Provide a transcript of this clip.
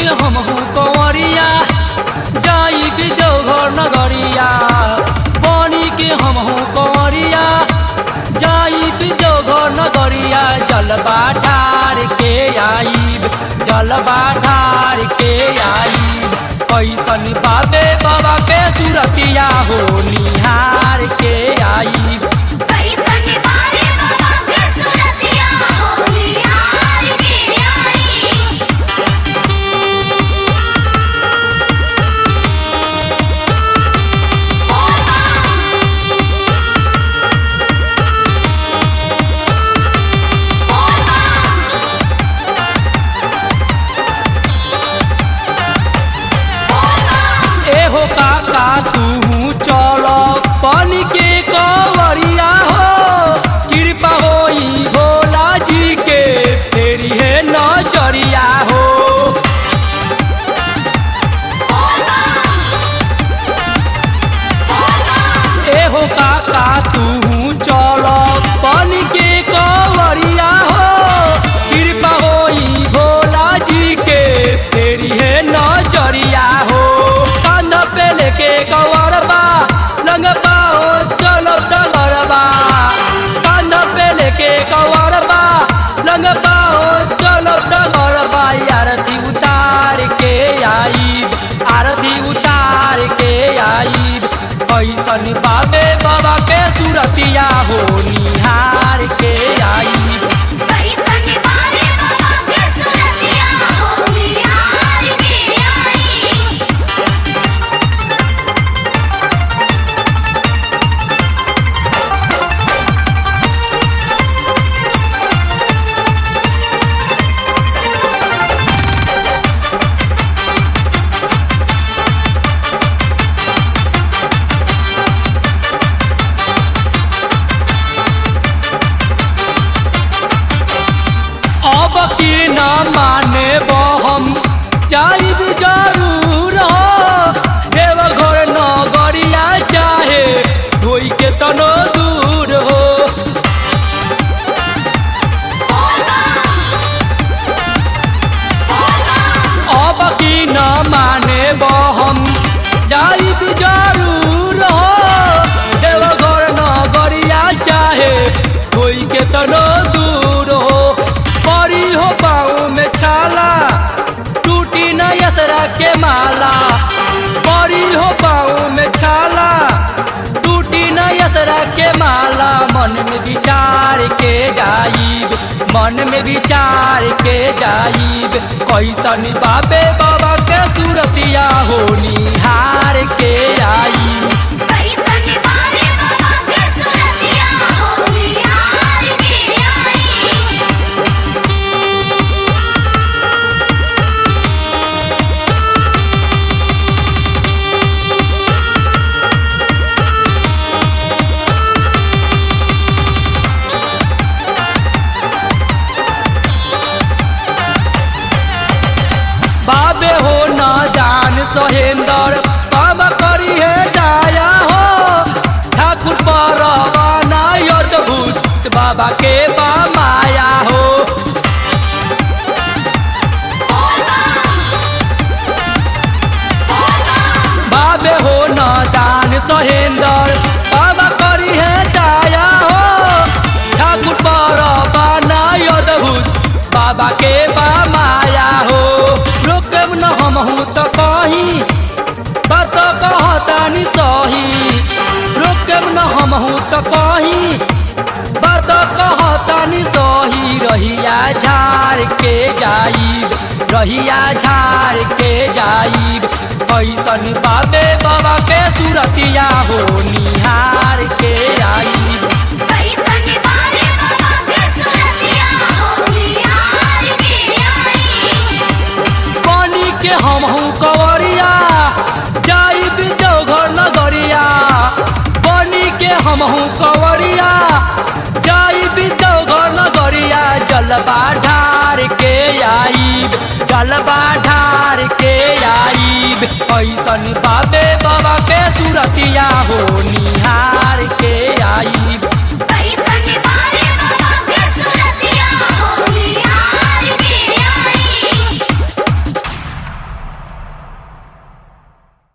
हम कंवरिया जाई भी देवघर नगरिया बनी के हम कंवरिया जाई भी देवघर नगरिया जलवा ढार के आईब जलवा ढार के आईब कैसन बाबे बाबा के सुरतिया हो निहार के आईब कैसन बारे बाबा के सुरतिया हो निहार के आई एहो काका तू चल पानी के कवरिया हो कृपा होई भोला जी के फेरी है नजरिया हो एहो काका तू चल पानी के कवरिया हो कृपा होई भोला जी के फेरी है नजरिया हो कान पे लेके कवरबा लंगबा हो चलो डगरबा कान पे लेके कवरबा लंगबा हो चलो डगरबा आरती उतार के आईब आरती उतार के आईब कैसन बाबे बाबा के सुरतिया हो निहार के आईब कैसन बारे बाबा के सुरतिया हो निहार के आई अब की न माने हम जाइब जरूर हो देवघर नगरिया चाहे धोई के तनो दूर हो अब की न माने हम जाइब जरूर हो देवघर नगरिया चाहे धोई के तनो दूर हो परी हो पाँव में छाला टूटी न यसरा के माला परी हो पाँव में छाला टूटी न यसरा के माला मन में विचार के जाइब मन में विचार के जाइब कैसन बाबे बाबा के सूरतिया हो निहार के आईब कैसन बारे बाबा के सुरतिया हो निहार के आई बाबे हो न जान सोहेंदर बाबा करी है दाया हो ठाकुर परवाना अद्भुत बाबा के बा माया हो बाबे हो न दान सोहेंदर बाबा करी है दाया हो ठाकुर परवाना अद्भुत बाबा के बा माया हो रोकब न हम हूँ तो कहीं बात कहतानी सही रोकब न हम हूँ तो कहीं बात कहतानी सही रहिया झार के जाइब रहिया झार के जाइब कैसन बाबे बाबा के सुरतिया हो निहार के आईब कैसन बारे बाबा के सुरतिया हो निहार के आई पानी के हम हूँ कंवरिया जाई भी देवघर नगरिया पानी के हम हूँ कंवरिया जाई भी देवघर नगरिया जलवा ढार के आईब जलवा ढार के आईब ऐसन बाबे बाबा के सुरतिया हो निहार के आईब